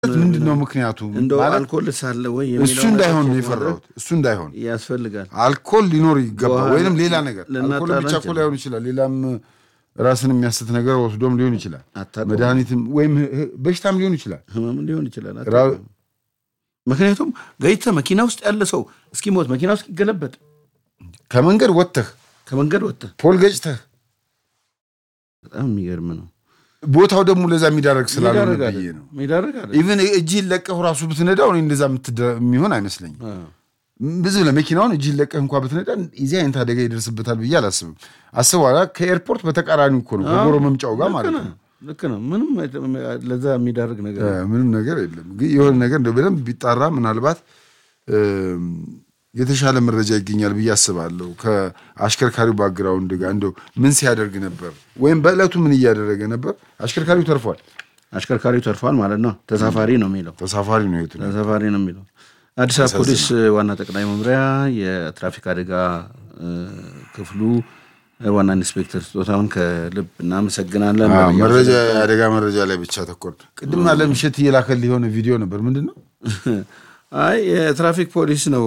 ምንድን ነው ምክንያቱ? እንደው ማለት አልኮል ሳለ ወይ እሱ የሚለው እንዳይሆን ነው ነገር የፈራሁት። እሱ እንዳይሆን ያስፈልጋል። አልኮል ሊኖር ይገባ በኋላ ወይንም ሌላ ነገር ልናጣላ አልኮል ብቻ እኮ እንችላለን። ላይሆን ይችላል። ሌላም ራስን የሚያስት ነገር ወስዶም ሊሆን ይችላል። አታውቀውም። መድኃኒትም ወይም ህ- በሽታም ሊሆን ይችላል። ህመም ሊሆን ይችላል። ራ- አታውቅም። ምክንያቱም ገይተ መኪና ውስጥ ያለ ሰው እስኪሞት መኪና ውስጥ ይገለበጥ ከመንገድ ወጥተህ ከመንገድ ወጥተ ፖል ገጭተህ በጣም የሚገርም ነው። ቦታው ደግሞ ለዛ የሚዳረግ ስላልሆነ ሚዳረግ ብዬ አይደል? ነው። ሚዳረግ አይደል? ኢቨን እጅህን ለቀሁ ራሱ ብትነዳው እኔ እንደዛ የምትደ- የሚሆን አይመስለኝም። አዎ። ብዙ ለመኪናውን እጅህን ለቀህ እንኳ ብትነዳ የዚህ አይነት አደጋ ይደርስበታል ብዬ አላስብም። አስበኋላ ከኤርፖርት በተቃራኒ እኮ ነው ከጎሮ መምጫው ጋር ማለት ነው። ልክ ነው። ምንም ለዛ የሚዳርግ ነገር እ፣ ምንም ነገር የለም። ግን የሆነ ነገር እንደው በደንብ ቢጣራ ምናልባት እም፣ የተሻለ መረጃ ይገኛል ብዬ አስባለሁ። ከአሽከርካሪው ባግራውንድ ጋር እንደው ምን ሲያደርግ ነበር ወይም በዕለቱ ምን እያደረገ ነበር። አሽከርካሪው ተርፏል። አሽከርካሪው ተርፏል ማለት ነው። ተሳፋሪ ነው የሚለው ተሳፋሪ ነው የቱ ተሳፋሪ ነው የሚለው አዲስ አበባ ፖሊስ ዋና ጠቅላይ መምሪያ የትራፊክ አደጋ እ፣ ክፍሉ ዋና ኢንስፔክተር ስጦታውን ከልብ እናመሰግናለን። አዎ፣ መረጃ የአደጋ መረጃ ላይ ብቻ ተኮር። ቅድም አለም እሸት እየላከልህ የሆነ ቪዲዮ ነበር። ምንድን ነው አይ የትራፊክ ፖሊስ ነው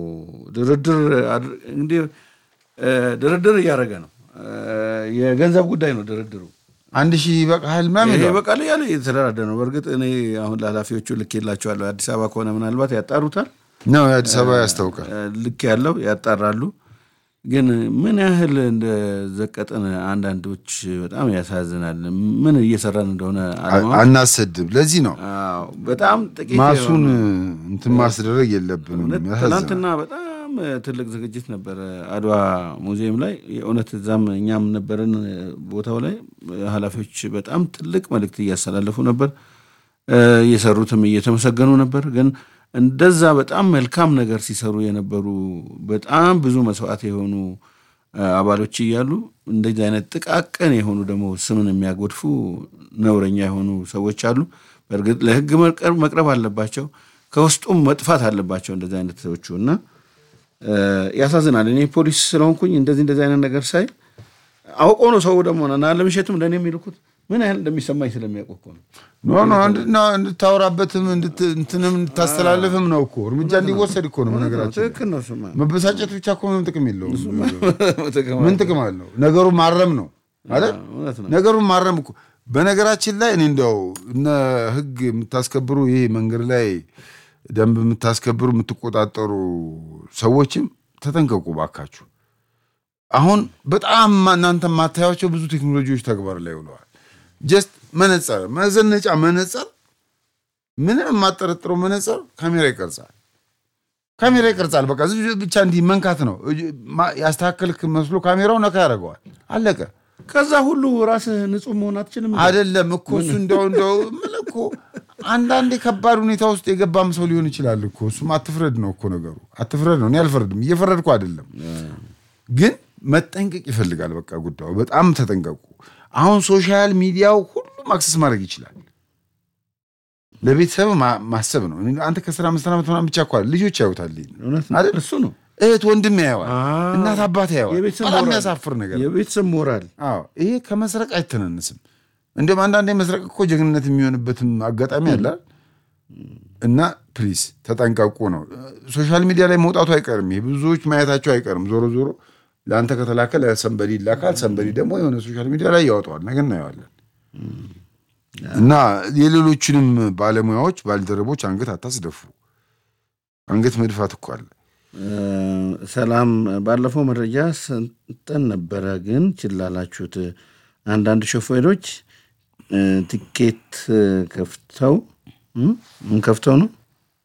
ድርድር አድር- እንግዲህ እ፣ ድርድር እያደረገ ነው። እ፣ የገንዘብ ጉዳይ ነው ድርድሩ። አንድ ሺህ ይበቃሃል ምናምን ይሄ ይለዋል። በቃል እያለ እየተደራደረ ነው። በእርግጥ እኔ አሁን ለኃላፊዎቹ ልክ የላቸዋለሁ። አዲስ አበባ ከሆነ ምናልባት ያጣሩታል። ነው የአዲስ አበባ ያስታውቃል። እ፣ ልክ ያለው ያጣራሉ። ግን ምን ያህል እንደዘቀጥን አንዳንዶች በጣም ያሳዝናል። ምን እየሰራን እንደሆነ አለማ አናሰድብ። ለዚህ ነው አዎ፣ በጣም ጥቂት ማሱን የሆነ- እንትን ማስደረግ የለብንም። እውነት ያሳዝናል። ትናንትና በጣም ትልቅ ዝግጅት ነበረ አድዋ ሙዚየም ላይ የእውነት እዛም እኛም ነበርን ቦታው ላይ ኃላፊዎች በጣም ትልቅ መልእክት እያስተላለፉ ነበር እ፣ እየሰሩትም እየተመሰገኑ ነበር ግን እንደዛ በጣም መልካም ነገር ሲሰሩ የነበሩ በጣም ብዙ መስዋዕት የሆኑ እ፣ አባሎች እያሉ እንደዚህ አይነት ጥቃቅን የሆኑ ደግሞ ስምን የሚያጎድፉ ነውረኛ የሆኑ ሰዎች አሉ በእርግጥ ለህግ መቅረብ መቅረብ አለባቸው ከውስጡም መጥፋት አለባቸው እንደዚህ አይነት ሰዎቹ እና እ፣ ያሳዝናል እኔ ፖሊስ ስለሆንኩኝ እንደዚህ እንደዚህ አይነት ነገር ሳይ አውቆ ነው ሰው ደግሞ እና ለምሸትም ለእኔ የሚልኩት ምን ያህል እንደሚሰማኝ ስለሚያውቁ እኮ ነው ኖ ኖ እንድና እንድታወራበትም እንድት- እንትንም እንድታስተላልፍም ነው እኮ እርምጃ እንዲወሰድ እኮ ነው ነገራችን። ትክክል ነው እሱማ መበሳጨት ብቻ እኮ ምንም ጥቅም የለውም። ትክክል ምን ጥቅም አለው? ነገሩ ማረም ነው አይደል? እውነት ነው ነገሩን ማረም እኮ በነገራችን ላይ እኔ እንደው እነ ህግ የምታስከብሩ ይሄ መንገድ ላይ ደንብ የምታስከብሩ የምትቆጣጠሩ ሰዎችም ተጠንቀቁ ባካችሁ። አሁን በጣም እናንተ የማታያቸው ብዙ ቴክኖሎጂዎች ተግባር ላይ ውለዋል። ጀስት መነጸር፣ መዘነጫ መነጸር፣ ምንም የማጠረጥረው መነጸር ካሜራ ይቀርጻል። ካሜራ ይቀርጻል። በቃ ዝም ብሎ ብቻ እንዲህ መንካት ነው። እጅ- ማ- ያስተካከልክ መስሎ ካሜራው ነካ ያደርገዋል። አለቀ። ከዛ ሁሉ ራስህ ንጹህ መሆን አትችልም እንዴ? አይደለም እኮ እሱ እንደው እንደው የምልህ እኮ አንዳንዴ ከባድ ሁኔታ ውስጥ የገባም ሰው ሊሆን ይችላል እኮ እሱም አትፍረድ ነው እኮ ነገሩ። አትፍረድ ነው። እኔ አልፈርድም፣ እየፈረድኩ አይደለም። ግን መጠንቀቅ ይፈልጋል። በቃ ጉዳዩ በጣም ተጠንቀቁ። አሁን ሶሻል ሚዲያው ሁሉም አክሰስ ማድረግ ይችላል። ለቤተሰብ ማ- ማሰብ ነው። አንተ ከስራ አምስት ዓመት ምናምን ብቻ እኮ አይደል፣ ልጆች ያዩታል። ይሄን እውነት ነው። አይደል? እሱ ነው እህት ወንድም ያየዋል፣ አዎ። እናት አባት ያየዋል። የቤተሰብ በጣም ሞራል። የሚያሳፍር ነገር ነው። የቤተሰብ ሞራል አዎ ይሄ ከመስረቅ አይተናነስም። እንዲሁም አንዳንዴ መስረቅ እኮ ጀግንነት የሚሆንበትም አጋጣሚ አለ እና ፕሊስ ተጠንቀቁ ነው። ሶሻል ሚዲያ ላይ መውጣቱ አይቀርም። ይሄ ብዙዎች ማየታቸው አይቀርም። ዞሮ ዞሮ ለአንተ ከተላከ ለሰንበዲ ይላካል። ሰንበዲ ደግሞ የሆነ ሶሻል ሚዲያ ላይ ያወጣዋል። ነገ እናየዋለን። እና የሌሎችንም ባለሙያዎች ባልደረቦች አንገት አታስደፉ። አንገት መድፋት እኮ አለ። እ፣ ሰላም ባለፈው መረጃ ሰንጠን ነበረ ግን ችላላችሁት አንዳንድ ሾፌሮች እ፣ ቲኬት ከፍተው እ፣ ምን ከፍተው ነው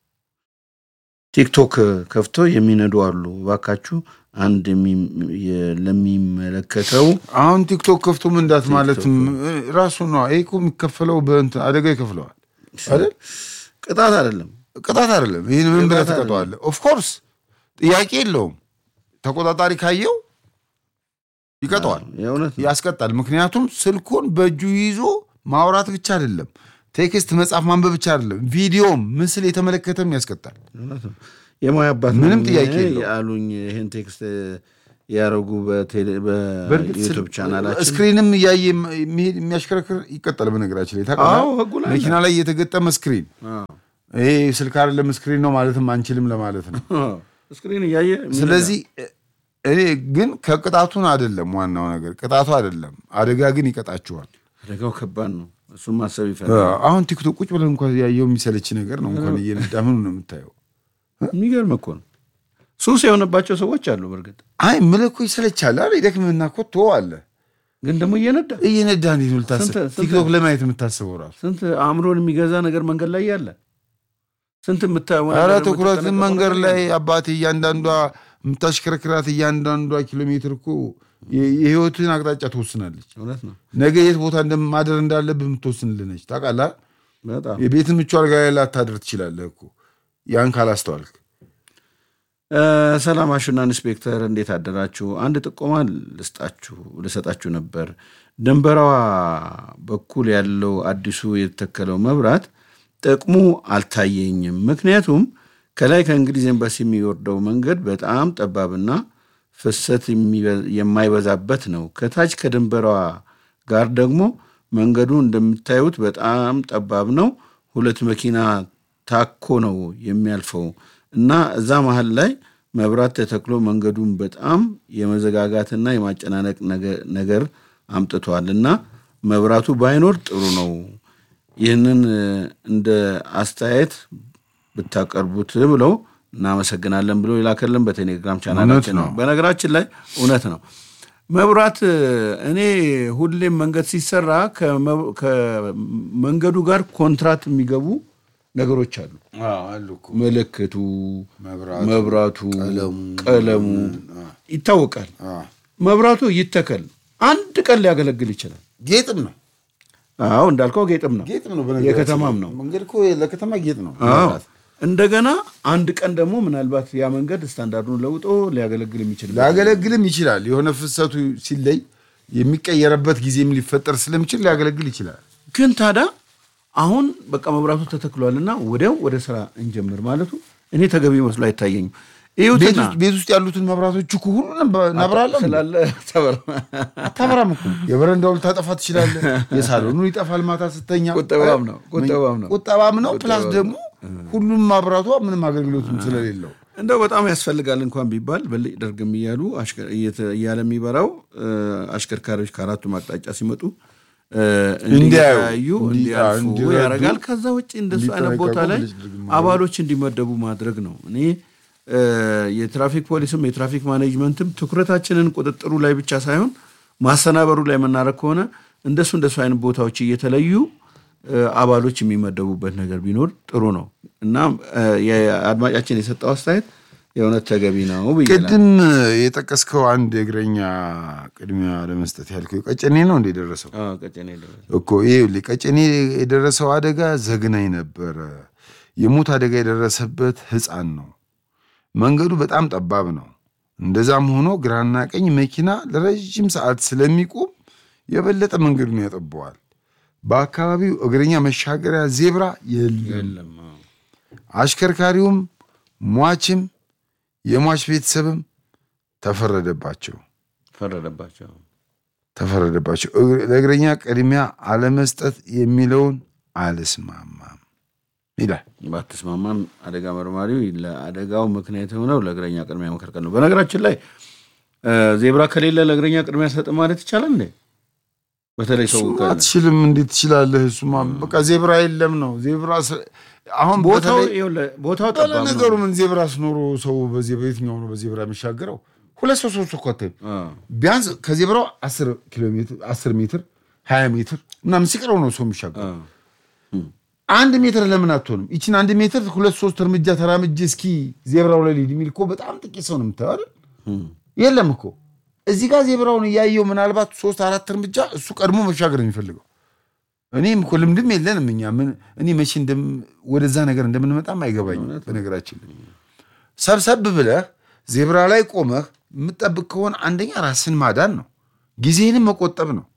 ቲክቶክ ከፍተው የሚነዱ አሉ እባካችሁ አንድ የሚ- የ- ለሚመለከተው አሁን ቲክቶክ ከፍቶ መንዳት ማለት ራሱ ነው። ይሄ እኮ የሚከፈለው በእንትን አደጋ ይከፍለዋል አይደል? ቅጣት አይደለም ቅጣት አይደለም። ይህን ምን ብለህ ቅጣት ትቀጠዋለህ? ኦፍኮርስ ጥያቄ የለውም። ተቆጣጣሪ ካየው ይቀጠዋል፣ የእውነት ነው። ያስቀጣል። ምክንያቱም ስልኩን በእጁ ይዞ ማውራት ብቻ አይደለም፣ ቴክስት መጻፍ ማንበብ ብቻ አይደለም፣ ቪዲዮም ምስል የተመለከተም ያስቀጣል። እውነት ነው። የሙያ አባት ምንም ነኝ ጥያቄ የለውም። ያሉኝ ይህን ቴክስት ያደረጉ በእርግጥ በዩቱብ ቻናላችን ስክሪንም እያየ የሚሄድ የሚያሽከረክር ይቀጠል። በነገራችን ላይ ታውቃለህ? አዎ፣ ህጉ ላይ መኪና ላይ የተገጠመ ስክሪን አዎ። ይሄ ስልክ አይደለም ስክሪን ነው ማለትም አንችልም ለማለት ነው። አዎ። ስክሪን እያየ የሚነዳ። ስለዚህ እኔ ግን ከቅጣቱን አይደለም ዋናው ነገር ቅጣቱ አይደለም፣ አደጋ ግን ይቀጣችኋል። አደጋው ከባድ ነው። እሱም ማሰብ ይፈልጋል። አሁን ቲክቶክ ቁጭ ብለን እንኳን ያየው የሚሰለች ነገር ነው። እንኳን እየነዳ ምኑ ነው የምታየው? የሚገርም እኮ ነው። ሱስ የሆነባቸው ሰዎች አሉ። በእርግጥ አይ ምልህ እኮ ይሰለቻል አይደል? ይደክምህና እኮ ትወዋለህ። ግን ደግሞ እየነዳ እየነዳ እንዴት ነው ልታስብ? ስንት- ስንት- ቲክቶክ ለማየት የምታስበው ራሱ ስንት አእምሮን የሚገዛ ነገር መንገድ ላይ ያለ ስንት የምታየው ኧረ ነገር ትኩረትን የምትጠነቀቀው መንገድ ነገር ላይ ያለ። አባቴ እያንዳንዷ የምታሽከረክራት እያንዳንዷ ኪሎ ሜትር እኮ የ- የህይወትን አቅጣጫ ትወስናለች። እውነት ነው። ነገ የት ቦታ እንደማደር እንዳለብህ የምትወስንልህ ነች። ታውቃለህ? በጣም የቤትን ምቹ አልጋ ላይ ላታድር ትችላለህ እኮ ያን ካላስተዋልክ። እ፣ ሰላም አሹና ኢንስፔክተር እንዴት አደራችሁ? አንድ ጥቆማ ልስጣችሁ ልሰጣችሁ ነበር። ድንበራዋ በኩል ያለው አዲሱ የተተከለው መብራት ጥቅሙ አልታየኝም። ምክንያቱም ከላይ ከእንግሊዝ ኤምባሲ የሚወርደው መንገድ በጣም ጠባብና ፍሰት የሚበ- የማይበዛበት ነው። ከታች ከድንበራዋ ጋር ደግሞ መንገዱ እንደምታዩት በጣም ጠባብ ነው። ሁለት መኪና ታኮ ነው የሚያልፈው እና እዛ መሀል ላይ መብራት ተተክሎ መንገዱን በጣም የመዘጋጋትና የማጨናነቅ ነገ- ነገር አምጥቷል እና መብራቱ ባይኖር ጥሩ ነው። ይህንን እ፣ እንደ አስተያየት ብታቀርቡት ብለው እናመሰግናለን ብሎ የላከልን በቴሌግራም ቻናላችን ነው። ነው። በነገራችን ላይ እውነት ነው። መብራት እ፣ እኔ ሁሌም መንገድ ሲሰራ ከመ- ከመንገዱ ጋር ኮንትራት የሚገቡ ነገሮች አሉ። አሉ እኮ ምልክቱ፣ መብራቱ፣ መብራቱ፣ ቀለሙ፣ ቀለሙ ይታወቃል። መብራቱ ይተከል አንድ ቀን ሊያገለግል ይችላል። ጌጥም ነው አዎ እንዳልከው ጌጥም ነው። ጌጥም ነው። በነገራችን የከተማም ላይ ነው። መንገድ እኮ ለከተማ ጌጥ ነው። አዎ እንደገና አንድ ቀን ደግሞ ምናልባት ያ መንገድ ስታንዳርዱን ለውጦ ሊያገለግል የሚችል ሊያገለግልም ይችላል። የሆነ ፍሰቱ ሲለይ የሚቀየርበት ጊዜም ሊፈጠር ስለሚችል ሊያገለግል ይችላል። ግን ታዲያ አሁን በቃ መብራቱ ተተክሏልና ወዲያው ወደ ስራ እንጀምር ማለቱ እኔ ተገቢ መስሎ አይታየኝም። ቤት ይሁትና ውስጥ- ቤት ውስጥ ያሉትን መብራቶች እኮ ሁሉ እናብራለን። ስላለ ተበር አታበራም እኮ የበረንዳው ልታጠፋ ትችላለህ። የሳሎኑ ይጠፋል ማታ ስተኛ። ቁጠባም ነው፣ ቁጠባም ነው። ቁጠባም ነው። ፕላስ ደግሞ ሁሉም ማብራቷ ምንም አገልግሎትም ስለሌለው እንደው በጣም ያስፈልጋል እንኳን ቢባል በልጭ ደርግም እያሉ አሽከ- እየተ- እያለ የሚበራው እ፣ አሽከርካሪዎች ከአራቱም አቅጣጫ ሲመጡ እ፣ እንዲያዩ፣ እንዲያዩ እንዲ- እንዲያልፉ እንዲረዱ፣ ያደርጋል። ከዛ ውጭ እንደሱ አይነት ቦታ እንዲጠነቀቁ ላይ ብልጭ ድርግም አባሎች እንዲመደቡ ማድረግ ነው። እኔ እ፣ የትራፊክ ፖሊስም የትራፊክ ማኔጅመንትም ትኩረታችንን ቁጥጥሩ ላይ ብቻ ሳይሆን ማሰናበሩ ላይ የምናደርግ ከሆነ እንደሱ እንደሱ አይነት ቦታዎች እየተለዩ እ፣ አባሎች የሚመደቡበት ነገር ቢኖር ጥሩ ነው እና እ፣ የአድማጫችን የሰጠው አስተያየት የእውነት ተገቢ ነው ብዬ እላለሁ። ቅድም የጠቀስከው አንድ የእግረኛ ቅድሚያ ለመስጠት ያልከው ቀጨኔ ነው እንደ የደረሰው አዎ፣ ቀጨኔ ደረሰ። እኮ ይኸውልህ ቀጨኔ የደረሰው አደጋ ዘግናኝ ነበረ። የሞት አደጋ የደረሰበት ሕፃን ነው። መንገዱ በጣም ጠባብ ነው። እንደዛም ሆኖ ግራና ቀኝ መኪና ለረዥም ሰዓት ስለሚቆም የበለጠ መንገዱን ያጠበዋል። በአካባቢው እግረኛ መሻገሪያ ዜብራ የለም። የለም አዎ። አሽከርካሪውም ሟችም የሟች ቤተሰብም ተፈረደባቸው ፈረደባቸው። ተፈረደባቸው። እግረ- ለእግረኛ ቅድሚያ አለመስጠት የሚለውን አልስማማም ይላል። ባትስማማም አደጋ መርማሪው ለአደጋው ምክንያት የሆነው ለእግረኛ ቅድሚያ መከልከል ነው። በነገራችን ላይ እ፣ ዜብራ ከሌለ ለእግረኛ ቅድሚያ ሰጥ ማለት ይቻላል እንዴ? በተለይ ሰው እሱማ ካለ አትችልም። እንዴት ትችላለህ? እሱማ በቃ ዜብራ የለም ነው። ዜብራ ስ- አሁን ቦታው በተለይ ይኸውልህ፣ ቦታው ባለ ጠባብ ነገሩ ነው። ምን ዜብራ ስኖሮ ሰው በዜ- በየትኛው ነው በዜብራ የሚሻገረው? ሁለት ሰው ሶስት እኮ አታይም። አዎ። ቢያንስ ከዜብራው አስር ኪሎ ሜትር አስር ሜትር ሀያ ሜትር ምናምን ሲቀረው ነው ሰው የሚሻገረው። አዎ። አንድ ሜትር ለምን አትሆንም? ይችን አንድ ሜትር ሁለት ሶስት እርምጃ ተራምጄ እስኪ ዜብራው ላይ ልሂድ የሚል እኮ በጣም ጥቂት ሰው ነው የምታየው አይደል? እም። የለም እኮ እዚህ ጋር ዜብራውን እያየው ምናልባት ሶስት አራት እርምጃ እሱ ቀድሞ መሻገር ነው የሚፈልገው። እኔም እኮ ልምድም የለንም እኛ ምን እኔ መቼ እንደም ወደዛ ነገር እንደምንመጣም አይገባኝም። በነገራችን ላይ ሰብሰብ ብለህ ዜብራ ላይ ቆመህ የምጠብቅ ከሆነ አንደኛ ራስን ማዳን ነው፣ ጊዜህንም መቆጠብ ነው።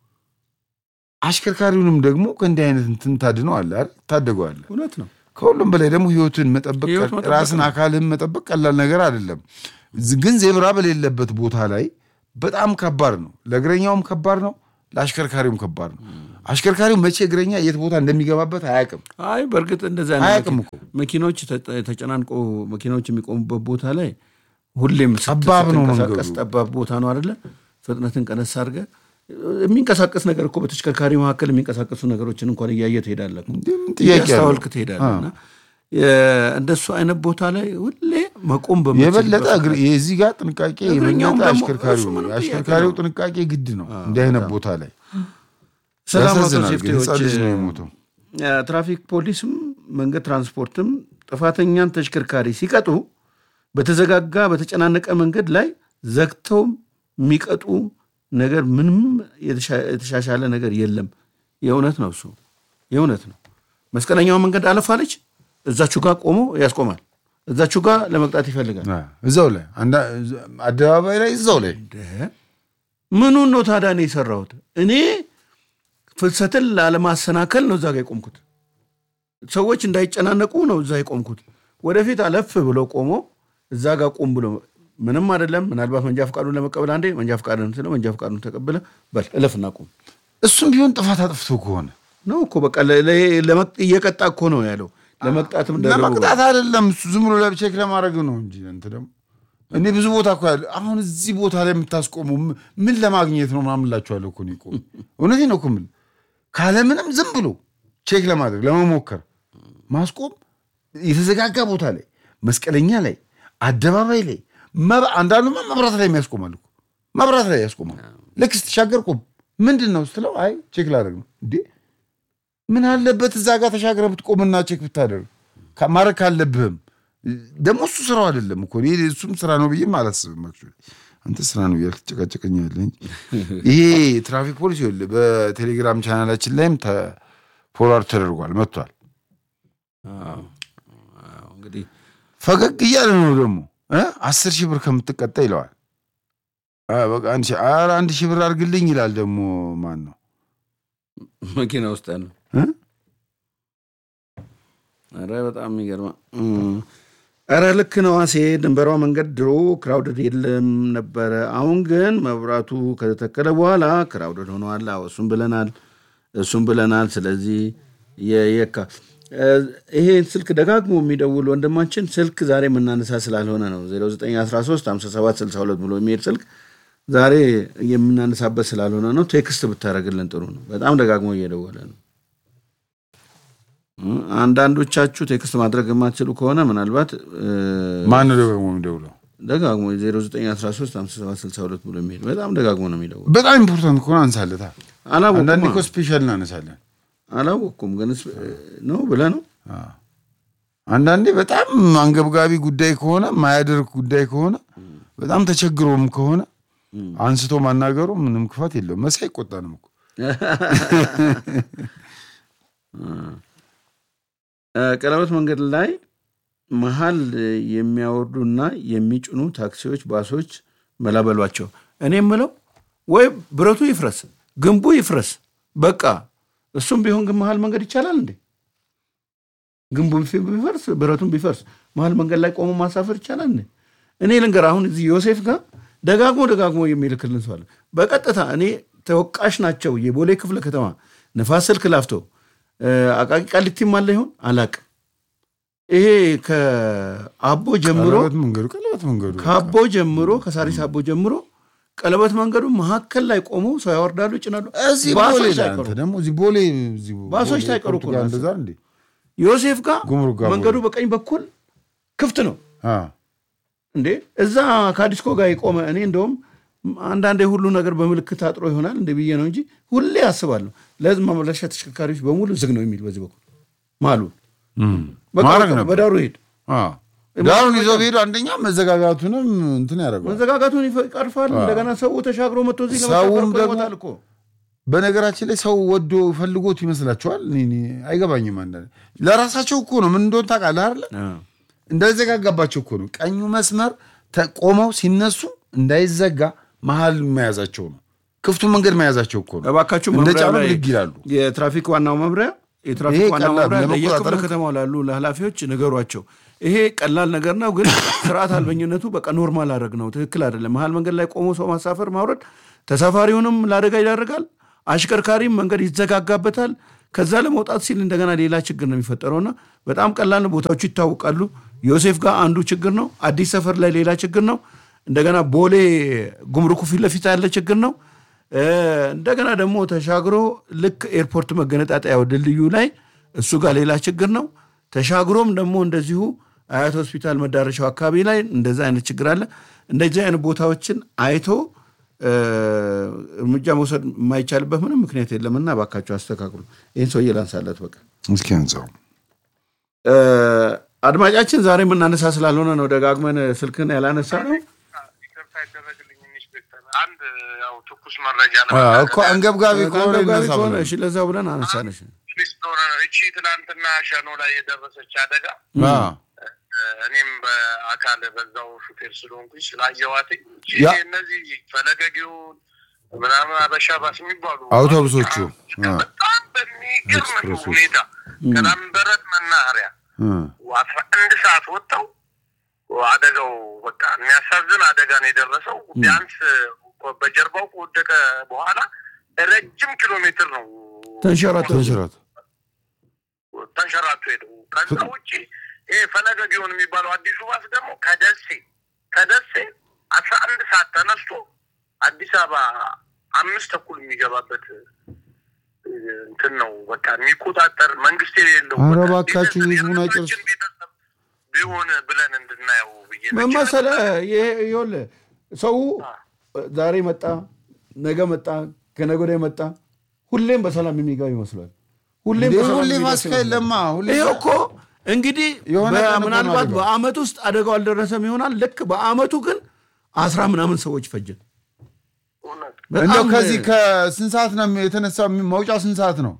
አሽከርካሪውንም ደግሞ ከእንዲህ አይነት እንትን ታድነዋለህ አይደል? ታደገዋለህ። እውነት ነው። ከሁሉም በላይ ደግሞ ህይወትን መጠበቅ ህይወት መጠበቅ ራስን አካልህን መጠበቅ ቀላል ነገር አይደለም። ዝ- ግን ዜብራ በሌለበት ቦታ ላይ በጣም ከባድ ነው። ለእግረኛውም ከባድ ነው፣ ለአሽከርካሪውም ከባድ ነው። አሽከርካሪው መቼ እግረኛ የት ቦታ እንደሚገባበት አያውቅም። አይ በእርግጥ እንደዚህ አይነት አያውቅም መኪ- እኮ። መኪኖች ተ- ተጨናንቆ መኪናዎች የሚቆሙበት ቦታ ላይ ሁሌም ስት- ጠባብ ነው ስትንቀሳቀስ መንገዱ። ጠባብ ቦታ ነው አይደለ? ፍጥነትን ቀነስ አድርገህ የሚንቀሳቀስ ነገር እኮ በተሽከርካሪ መካከል የሚንቀሳቀሱ ነገሮችን እንኳን እያየ ትሄዳለህ እኮ። ምን ጥያቄ አለው? እያስተዋልክ ትሄዳለህ እና የ- እንደሱ አይነት ቦታ ላይ ሁሌ መቆም በምትችልበት የበለጠ እግር- የዚህ ጋር ጥንቃቄ እግረኛውም የበለጠ ደግሞ አሽከርካሪው እሱ ምንም ነው። ጥያቄ የአሽከርካሪው ነው። ጥንቃቄ ግድ ነው እንዲህ አይነት ቦታ ላይ ሰላም አውቶ ያሳዝናል። ግን ሴፍቲዎች ህፃን ልጅ ነው የሞተው። ትራፊክ ፖሊስም መንገድ ትራንስፖርትም ጥፋተኛን ተሽከርካሪ ሲቀጡ በተዘጋጋ በተጨናነቀ መንገድ ላይ ዘግተው የሚቀጡ ነገር ምንም የተሻ- የተሻሻለ ነገር የለም። የእውነት ነው እሱ የእውነት ነው። መስቀለኛውን መንገድ አለፋለች እዛችሁ ጋር ቆሞ ያስቆማል። እዛችሁ ጋር ለመቅጣት ይፈልጋል። አ፣ እዛው ላይ አንዳ- አደባባይ ላይ እዛው ላይ ምኑን ነው ታዲያ እኔ የሰራሁት? እኔ ፍልሰትን ላለማሰናከል ነው እዛ ጋ የቆምኩት። ሰዎች እንዳይጨናነቁ ነው እዛ የቆምኩት። ወደፊት አለፍ ብሎ ቆሞ እዛ ጋር ቁም ብሎ ምንም አይደለም። ምናልባት መንጃ ፈቃዱን ለመቀበል አንዴ መንጃ ፈቃድን ስለ መንጃ ፈቃዱን ተቀብለ በል እለፍና ቁም እሱም ቢሆን ጥፋት አጥፍቶ ከሆነ ነው እኮ በቃ ለ- ለ- ለመቅ- እየቀጣ እኮ ነው ያለው። ለመቅጣትም ደረቡ ለመቅጣት አይደለም እሱ ዝም ብሎ ለቼክ ለማድረግ ነው እንጂ እንትን ደግሞ እኔ ብዙ ቦታ እኮ ያለ አሁን እዚህ ቦታ ላይ የምታስቆሙ ም- ምን ለማግኘት ነው ምናምን እላችኋለሁ እኮ እኔ እኮ እውነቴን ነው እኮ የምልህ ካለምንም ዝም ብሎ ቼክ ለማድረግ ለመሞከር ማስቆም የተዘጋጋ ቦታ ላይ መስቀለኛ ላይ አደባባይ ላይ መብ- አንዳንዱማ መብራት ላይ የሚያስቆማል እኮ መብራት ላይ ያስቆማል ልክ ስትሻገር ቆም ምንድን ነው ስትለው አይ ቼክ ላደርግ ነው እንዴ ምን አለበት እዛ ጋር ተሻግረህ ብትቆምና ቼክ ብታደርግ ካ- ማድረግ ካለብህም ደግሞ እሱ ስራው አይደለም እኮ እኔ እሱም ስራ ነው ብዬም አላስብም። actually አንተ ስራ ነው እያልክ ትጨቃጨቀኛለህ እንጂ ይሄ ትራፊክ ፖሊስ ይኸውልህ በቴሌግራም ቻናላችን ላይም ፎርዋርድ ተደርጓል መጥቷል። አዎ፣ አዎ፣ እንግዲህ ፈገግ እያለ ነው ደግሞ እ አስር ሺህ ብር ከምትቀጣ ይለዋል። አ፣ በቃ አንድ ሺህ ኧረ አንድ ሺህ ብር አድርግልኝ ይላል ደግሞ ማን ነው መኪና ውስጥ ያለው እ? ኧረ በጣም የሚገርማ ኧረ ልክ ነው አሴ ድንበሯ መንገድ ድሮ ክራውድድ የለም ነበረ አሁን ግን መብራቱ ከተተከለ በኋላ ክራውድድ ሆነዋል አዎ እሱም ብለናል እሱም ብለናል ስለዚህ የየካ እ፣ ይሄ ስልክ ደጋግሞ የሚደውል ወንድማችን ስልክ ዛሬ የምናነሳ ስላልሆነ ነው 0913 5762 ብሎ የሚሄድ ስልክ ዛሬ የምናነሳበት ስላልሆነ ነው ቴክስት ብታደረግልን ጥሩ ነው በጣም ደጋግሞ እየደወለ ነው እ፣ አንዳንዶቻችሁ ቴክስት ማድረግ የማትችሉ ከሆነ ምናልባት እ፣ ማን ነው ደግሞ የሚደውለው? ደጋግሞ 0913 5762 ብሎ የሚሄድ በጣም ደጋግሞ ነው የሚደውል በጣም ኢምፖርታንት ከሆነ አንሳለታ። አንዳንዴ አላወኩም እኮ ስፔሻል እናነሳለን። አላወኩም ግን ስ- ነው ብለህ ነው አንዳንዴ በጣም አንገብጋቢ ጉዳይ ከሆነ ማያደርግ ጉዳይ ከሆነ በጣም ተቸግሮም ከሆነ አንስቶ ማናገሩ ምንም ክፋት የለውም። መሳይ አይቆጣንም እኮ እ፣ ቀለበት መንገድ ላይ መሀል የሚያወርዱና የሚጭኑ ታክሲዎች፣ ባሶች መላበሏቸው። እኔ የምለው ወይ ብረቱ ይፍረስ፣ ግንቡ ይፍረስ፣ በቃ እሱም ቢሆን ግን መሀል መንገድ ይቻላል እንዴ? ግንቡ ቢፈርስ ብረቱን ቢፈርስ መሀል መንገድ ላይ ቆሞ ማሳፈር ይቻላል እንዴ? እኔ ልንገር፣ አሁን እዚህ ዮሴፍ ጋር ደጋግሞ ደጋግሞ የሚልክልን ሰው አለ። በቀጥታ እኔ ተወቃሽ ናቸው የቦሌ ክፍለ ከተማ ንፋስ ስልክ ላፍቶ እ፣ አቃቂ ቃሊቲም አለ ይሆን አላቅም። ይሄ ከአቦ ጀምሮ ቀለበት መንገዱ ቀለበት መንገዱ ከአቦ ጀምሮ ከሳሪስ አቦ ጀምሮ ቀለበት መንገዱ መካከል ላይ ቆመው ሰው ያወርዳሉ፣ ይጭናሉ። እዚህ ቦሌ ባሶች ላይ ሳይቀሩ አንተ ደግሞ እዚህ ቦሌ እዚህ ባሶች ቦሌ ሳይቀሩ እኮ ፖርቱጋል ነው እንደዛ እንዴ? ዮሴፍ ጋር ጉምሩክ ጋር መንገዱ ቦሌ። በቀኝ በኩል ክፍት ነው አ እንዴ እዛ ከአዲስኮ ጋር የቆመ እኔ እንደውም አንዳንዴ ሁሉ ነገር በምልክት አጥሮ ይሆናል እንደ ብዬ ነው እንጂ ሁሌ አስባለሁ ለህዝብ ማመላለሻ ተሽከርካሪዎች በሙሉ ዝግ ነው የሚል በዚህ በኩል ማሉ በቃ ማድረግ በቃ ነበር። በዳሩ ይሄድ አ ዳሩን ይዘው ቢሄዱ አንደኛ መዘጋጋቱንም እንትን ያደርገዋል። መዘጋጋቱን ይፈ- ይቀርፋል። እንደገና ሰው ተሻግሮ መጥቶ እዚህ ሰውም ለመሳፈር እኮ ደግሞ- ይሞታል እኮ በነገራችን ላይ ሰው ወዶ ፈልጎት ይመስላችኋል? እኔ እኔ አይገባኝም። አንዳንዴ ለራሳቸው እኮ ነው። ምን እንደሆነ ታውቃለህ አይደለ? እንዳይዘጋጋባቸው እኮ ነው። ቀኙ መስመር ተቆመው ሲነሱ እንዳይዘጋ መሀል መያዛቸው ነው። ክፍቱ መንገድ መያዛቸው እኮ ነው። እባካችሁ እንደ መምሪያ ጫኑ ላይ ብድግ ይላሉ። የትራፊክ ዋናው መምሪያ የትራፊክ ይሄ ዋናው ቀላል መምሪያ ለመቆጣጠር ለየክፍለ ነው። ከተማው ላሉ ለኃላፊዎች ንገሯቸው። ይሄ ቀላል ነገር ነው፣ ግን ስርዓት አልበኝነቱ በቃ ኖርማል አድረግ ነው። ትክክል አይደለም። መሀል መንገድ ላይ ቆሞ ሰው ማሳፈር ማውረድ ተሳፋሪውንም ለአደጋ ይዳርጋል፣ አሽከርካሪም መንገድ ይዘጋጋበታል። ከዛ ለመውጣት ሲል እንደገና ሌላ ችግር ነው የሚፈጠረውና በጣም ቀላል ቦታዎቹ ይታወቃሉ። ዮሴፍ ጋር አንዱ ችግር ነው። አዲስ ሰፈር ላይ ሌላ ችግር ነው። እንደገና ቦሌ ጉምሩኩ ፊት ለፊት ያለ ችግር ነው። እንደገና ደግሞ ተሻግሮ ልክ ኤርፖርት መገነጣጠያው ድልድዩ ላይ እሱ ጋር ሌላ ችግር ነው። ተሻግሮም ደግሞ እንደዚሁ አያት ሆስፒታል መዳረሻው አካባቢ ላይ እንደዛ አይነት ችግር አለ። እንደዚህ አይነት ቦታዎችን አይቶ እርምጃ መውሰድ የማይቻልበት ምንም ምክንያት የለምና እባካቸው አስተካክሉ። ይህን ሰውዬ ላንሳለት በቃ እስኪ አንሳው። አድማጫችን ዛሬ የምናነሳ ስላልሆነ ነው ደጋግመን ስልክን ያላነሳ ነው። ይቅርታ ይደረግልኝ ኢንስፔክተር፣ አንድ ያው ትኩስ መረጃ እኮ አንገብጋቢ ከሆነ አንገብጋቢ ይነሳ ከሆነ ብለን። እሺ፣ ለዛ ብለን አነሳነሽ። ስለሆነ ነው። እቺ ትናንትና ሸኖ ላይ የደረሰች አደጋ አ፣ እኔም በአካል በዛው ሹፌር ስለሆንኩኝ ስላየዋት ያ። እነዚህ ፈለገጊውን ምናምን አበሻ ባስ የሚባሉ አውቶቡሶቹ፣ አ። በጣም በሚገርም ኤክስፕሬሶች። ሁኔታ ከላምበረት መናኸሪያ እ፣ አስራ አንድ ሰዓት ወጥተው አደጋው በቃ የሚያሳዝን አደጋ ነው የደረሰው። ቢያንስ በጀርባው ከወደቀ በኋላ ረጅም ኪሎ ሜትር ነው ተንሸራቶ ተንሽራት ተንሸራቶ ሄደው። ከዛ ውጭ ይሄ ፈለገ ጊዮን የሚባለው አዲሱ ባስ ደግሞ ከደሴ ከደሴ አስራ አንድ ሰዓት ተነስቶ አዲስ አበባ አምስት ተኩል የሚገባበት እ, እንትን ነው በቃ የሚቆጣጠር መንግስት የሌለው ኧረ በቃ እባካችሁ ቤተሰብ- ህዝቡን አይጨርሱ። የህዝባችን ቤተሰብ ቢሆን ብለን እንድናየው ብዬ ነው። ምን መሰለህ፣ ይሄ ይኸውልህ ሰው ዛሬ መጣ፣ ነገ መጣ፣ ከነገ ወዲያ መጣ፣ ሁሌም በሰላም የሚገባ ይመስሏል። ሁሌም እንዴ፣ በሰላም ሁሌ የሚደርስ ማስካ ይመስሏል። የለማ ሁሌ ይሄ እኮ እንግዲህ የሆነ ቀን እኮ ነው ምናልባት አደጋው። በአመት ውስጥ አደጋው አልደረሰም ይሆናል። ልክ በአመቱ ግን አስራ ምናምን ሰዎች ፈጀ። እውነት እንደው በጣም ከዚህ ከስንት ሰዓት ነው የተነሳው? መውጫው ስንት ሰዓት ነው?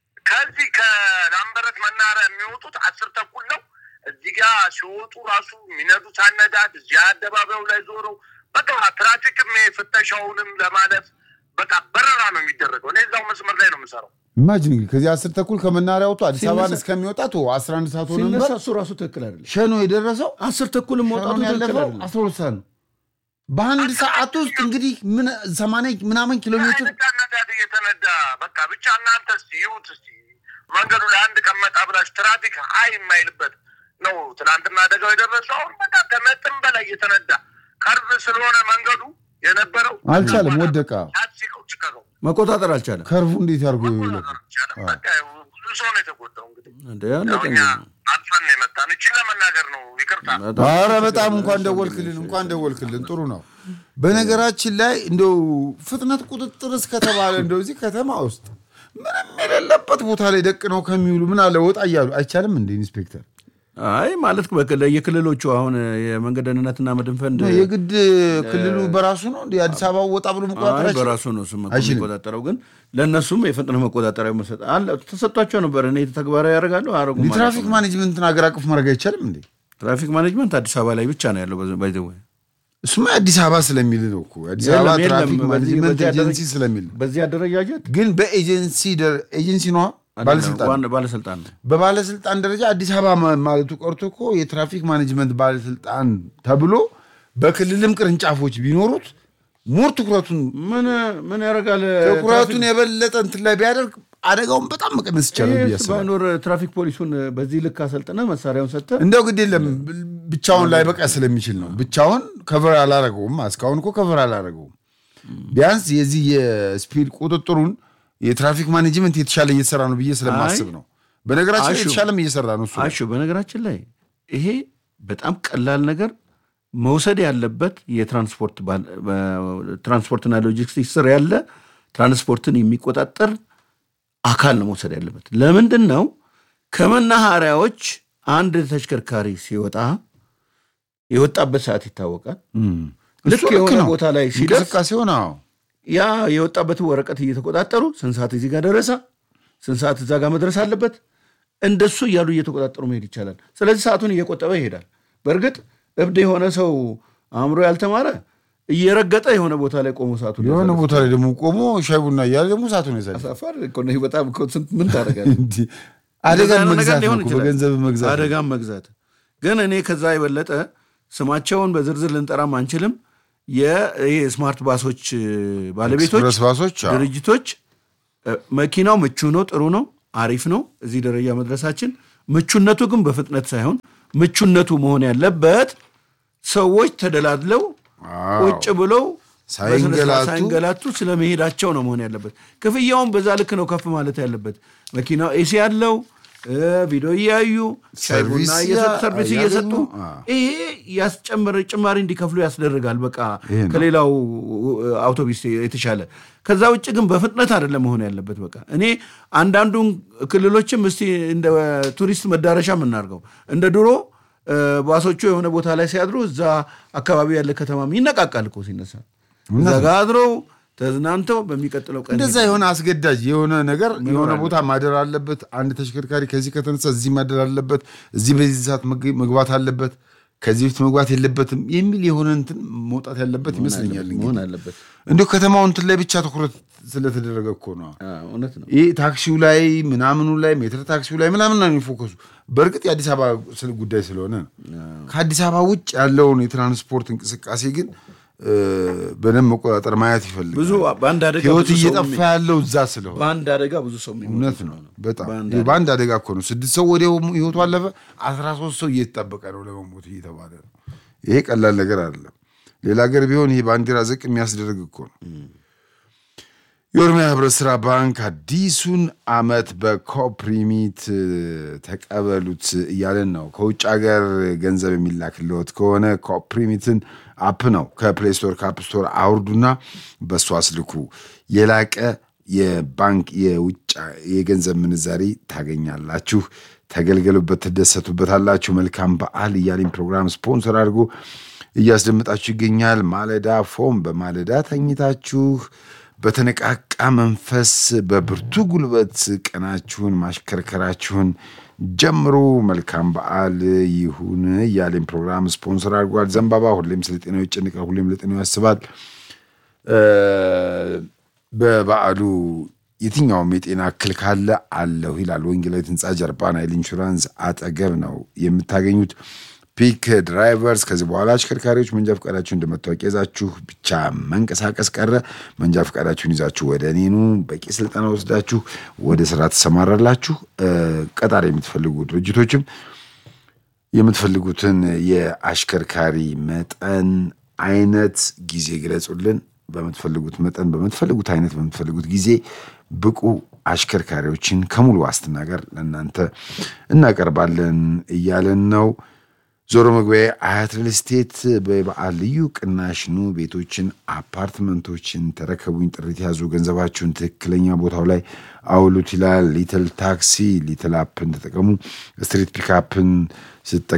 ከዚህ ከላምበረት መናኸሪያ የሚወጡት አስር ተኩል ነው። እዚህ ጋ ሲወጡ ራሱ የሚነዱት አነዳድ እዚህ አደባባዩ ላይ ዞረው በቃ ትራፊክም ፍተሻውንም ለማለፍ በቃ በረራ ነው የሚደረገው። እኔ እዛው መስመር ላይ ነው የምሰራው። ኢማጂን እንግዲህ ከዚህ አስር ተኩል ከመናሪያ ወጥቶ አዲስ አበባን ሲነሳ- እስከሚወጣ ቶ 11 ሰዓት ሆነ ሲነሳ ነበር። እሱ ራሱ ትክክል አይደለም። ሸኖ የደረሰው አስር ተኩልም መውጣቱ ሸኖን ትክክል ያለፈው አይደለም። 12 ሰዓት ነው። በአንድ ሰዓት ውስጥ እንግዲህ ምን 80 ምናምን ኪሎ ሜትር አይነት አነዳድ እየተነዳ በቃ ብቻ እናንተ እስቲ ይሁት እስቲ መንገዱ ላይ አንድ ቀን መጣ ብላችሁ ትራፊክ ሀይ የማይልበት ነው። ትናንትና አደጋው የደረሰው አሁን በቃ ከመጠን በላይ እየተነዳ ከርብ ስለሆነ መንገዱ የነበረው አልቻለም፣ ወደቀ። አሲቀው ጭቀቀው መቆጣጠር አልቻለም። ከርቡ እንዴት ያርጎ ይውላል? በቃ ብዙ ሰው ነው የተጎዳው። እንግዲህ እንደ ያው ያለቀ እኛ አልፋን ነው የመጣን። እችን ለመናገር ነው ይቅርታ። አረ በጣም እንኳን ደወልክልን፣ እንኳን ደወልክልን። ጥሩ ነው። በነገራችን ላይ እንደው ፍጥነት ቁጥጥር እስከተባለ እንደው እዚህ ከተማ ውስጥ ምንም የሌለበት ቦታ ላይ ደቅ ነው ከሚውሉ ምን አለ ወጣ እያሉ አይቻልም እንደ ኢንስፔክተር አይ ማለት በክል- የክልሎቹ አሁን የመንገድ ደህንነትና መድን ፈንድ የግድ ክልሉ በራሱ ነው እንደ አዲስ አበባ ወጣ ብሎ መቆጣጠር አይ አይችልም? በራሱ ነው እሱም እኮ አይችልም። የሚቆጣጠረው፣ ግን ለእነሱም የፍጥነት መቆጣጠሪያ መሰጥ አለ ተሰጥቷቸው ነበር። እኔ ተግባራዊ ያደርጋሉ አረጉ እንደ ትራፊክ ማኔጅመንትን ሀገር አቀፍ ማድረግ አይቻልም እንዴ? ትራፊክ ማኔጅመንት አዲስ አበባ ላይ ብቻ ነው ያለው። ባይዘ እሱማ የአዲስ አበባ ስለሚል ነው እኮ አዲስ አበባ የለም፣ የለም። ትራፊክ በዚህ- ማኔጅመንት በዚህ ኤጀንሲ አደረጃ- ስለሚል ነው። በዚህ አደረጃጀት ግን በኤጀንሲ ደረ- ኤጀንሲ ነዋ ባለስልጣን ዋና ባለስልጣን ነው። በባለስልጣን ደረጃ አዲስ አበባ ማ- ማለቱ ቀርቶ እኮ የትራፊክ ማኔጅመንት ባለስልጣን ተብሎ በክልልም ቅርንጫፎች ቢኖሩት ሞር ትኩረቱን ምን ምን ያደርጋል? ትኩረቱን የበለጠ እንትን ላይ ቢያደርግ አደጋውን በጣም መቀነስ ይቻላል ብዬ ይህ አስባለሁ። ባይኖር ትራፊክ ፖሊሱን በዚህ ልክ አሰልጥነ መሳሪያውን ሰጥተ እንደው ግድ የለም ብቻውን ላይ በቃ ስለሚችል ነው። ብቻውን ከቨር አላረገውም። እስካሁን እኮ ከቨር አላረገውም። ቢያንስ የዚህ የስፒድ ቁጥጥሩን የትራፊክ ማኔጅመንት የተሻለ እየተሰራ ነው ብዬ ስለማስብ አይ፣ ነው። በነገራችን ላይ አሹ፣ የተሻለም እየሰራ ነው እሱ። አሹ በነገራችን ላይ ይሄ በጣም ቀላል ነገር መውሰድ ያለበት የትራንስፖርት ባል- በ- ትራንስፖርትና ሎጂስቲክስ ስር ያለ ትራንስፖርትን የሚቆጣጠር አካል ነው መውሰድ ያለበት። ለምንድን ነው ከመናኸሪያዎች አንድ ተሽከርካሪ ሲወጣ የወጣበት ሰዓት ይታወቃል። እም። ልክ እሱ የሆነ ነው። ቦታ ላይ ሲደርስ እንቅስቃሴውን አዎ ያ የወጣበትን ወረቀት እየተቆጣጠሩ ስንት ሰዓት እዚህ ጋር ደረሰ፣ ስንት ሰዓት እዛ ጋር መድረስ አለበት፣ እንደሱ እያሉ እየተቆጣጠሩ መሄድ ይቻላል። ስለዚህ ሰዓቱን እየቆጠበ ይሄዳል። በእርግጥ እብድ የሆነ ሰው አእምሮ ያልተማረ እየረገጠ የሆነ ቦታ ላይ ቆሞ ሰዓቱን የሆነ ቦታ ላይ ደግሞ ቆሞ ሻይ ቡና እያለ ደግሞ ሰዓቱን ያሳል። ያሳፋል እኮ ነው። በጣም እኮ ስንት ምን ታደርጋለህ? አደጋን እንደዛ አይነት ነገር መግዛት ነው ሊሆን እኮ ይችላል። በገንዘብ መግዛት ነው። አደጋን መግዛት ግን እኔ ከዛ የበለጠ ስማቸውን በዝርዝር ልንጠራም አንችልም። የስማርት ባሶች ባለቤቶች ኤክስፕረስ ባሶች አዎ። ድርጅቶች እ፣ መኪናው ምቹ ነው፣ ጥሩ ነው፣ አሪፍ ነው። እዚህ ደረጃ መድረሳችን ምቹነቱ ግን በፍጥነት ሳይሆን ምቹነቱ መሆን ያለበት ሰዎች ተደላድለው አዎ። ቁጭ ብለው ሳይንገላቱ በስነ ስርዓት ሳይንገላቱ ስለመሄዳቸው ነው መሆን ያለበት። ክፍያውን በዛ ልክ ነው ከፍ ማለት ያለበት። መኪናው ኤሲ ያለው እ፣ ቪዲዮ እያዩ ሻይ ቡና ሰርቪስ እየሰጡ ያ- ሰርቪስ እያገኙ፣ እየሰጡ አዎ። ይሄ ያስጨመረ ጭማሪ እንዲከፍሉ ያስደርጋል። በቃ ይሄ ነው። ከሌላው አውቶቡስ የተሻለ። ከዛ ውጭ ግን በፍጥነት አይደለም መሆን ያለበት። በቃ እኔ አንዳንዱን ክልሎችም እስቲ እንደ ቱሪስት መዳረሻ የምናደርገው እንደ ድሮ እ፣ ባሶቹ የሆነ ቦታ ላይ ሲያድሩ እዛ አካባቢ ያለ ከተማም ይነቃቃል እኮ ሲነሳ እዛ ጋ አድረው ተዝናንተው በሚቀጥለው ቀን እንደዛ የሆነ አስገዳጅ የሆነ ነገር የሆነ ቦታ ማደር አለበት። አንድ ተሽከርካሪ ከዚህ ከተነሳ እዚህ ማደር አለበት፣ እዚህ በዚህ ሰዓት መግ- መግባት አለበት፣ ከዚህ በፊት መግባት የለበትም የሚል የሆነ እንትን መውጣት ያለበት ይመስለኛል። እንግዲህ መሆን አለበት። እንዲሁ ከተማው እንትን ላይ ብቻ ትኩረት ስለተደረገ እኮ ነው። አዎ፣ እውነት ነው። ይህ ታክሲው ላይ ምናምኑ ላይ ሜትር ታክሲው ላይ ምናምን ነው የሚፎከሱ። በእርግጥ የአዲስ አበባ ስለ ጉዳይ ስለሆነ ነው። ከአዲስ አበባ ውጭ ያለውን የትራንስፖርት እንቅስቃሴ ግን እ፣ በደንብ መቆጣጠር ማየት ይፈልጋል። ብዙ በአንድ አደጋ ህይወት ብዙ ሰው እየጠፋ የሚ- ያለው እዛ ስለሆነ በአንድ አደጋ ብዙ ሰው የሚሞት እውነት ነው። በጣም በአንድ ይሄ በአንድ አደጋ እኮ ነው ስድስት ሰው ወዲያው ህይወቱ አለፈ። አስራ ሶስት ሰው እየተጠበቀ ነው ለመሞት እየተባለ ነው። ይሄ ቀላል ነገር አይደለም። ሌላ ሀገር ቢሆን ይሄ ባንዲራ ዝቅ የሚያስደርግ እኮ ነው። የኦሮሚያ ህብረት ስራ ባንክ አዲሱን አመት በኮፕሪሚት እ፣ ተቀበሉት እያለን ነው። ከውጭ ሀገር ገንዘብ የሚላክልዎት ከሆነ ኮፕሪሚትን አፕ ነው ከፕሌይ ስቶር ከአፕ ስቶር አውርዱና በእሱ አስልኩ። የላቀ የባንክ የውጭ የገንዘብ ምንዛሪ ታገኛላችሁ። ተገልገሉበት፣ ትደሰቱበታላችሁ። መልካም በዓል እያለኝ ፕሮግራም ስፖንሰር አድርጎ እያስደምጣችሁ ይገኛል። ማለዳ ፎም በማለዳ ተኝታችሁ በተነቃቃ መንፈስ በብርቱ ጉልበት ቀናችሁን ማሽከርከራችሁን ጀምሩ። መልካም በዓል ይሁን እያለኝ ፕሮግራም ስፖንሰር አድርጓል። ዘንባባ ሁሌም ስለ ጤናው ይጨንቃል፣ ሁሌም ለጤናው ያስባል። እ፣ በበዓሉ የትኛውም የጤና እክል ካለ አለሁ ይላል። ወንጌላዊት ህንፃ ጀርባ ናይል ኢንሹራንስ አጠገብ ነው የምታገኙት። ፒክ ድራይቨርስ ከዚህ በኋላ አሽከርካሪዎች መንጃ ፈቃዳችሁ እንደ መታወቂያ ይዛችሁ ብቻ መንቀሳቀስ ቀረ። መንጃ ፈቃዳችሁን ይዛችሁ ወደ እኔኑ በቂ ስልጠና ወስዳችሁ ወደ ስራ ትሰማራላችሁ። እ፣ ቀጣሪ የምትፈልጉ ድርጅቶችም የምትፈልጉትን የአሽከርካሪ መጠን፣ አይነት፣ ጊዜ ግለጹልን። በምትፈልጉት መጠን፣ በምትፈልጉት አይነት፣ በምትፈልጉት ጊዜ ብቁ አሽከርካሪዎችን ከሙሉ ዋስትና ጋር ለእናንተ እናቀርባለን እያለን ነው። ዞሮ መግቢያ አያት ሪል ስቴት በበዓል ልዩ ቅናሽ ኑ ቤቶችን፣ አፓርትመንቶችን ተረከቡኝ፣ ጥሪት ያዙ፣ ገንዘባችሁን ትክክለኛ ቦታው ላይ አውሉት ይላል። ሊትል ታክሲ ሊትል አፕን ተጠቀሙ። ስትሪት ፒካፕን ስጠ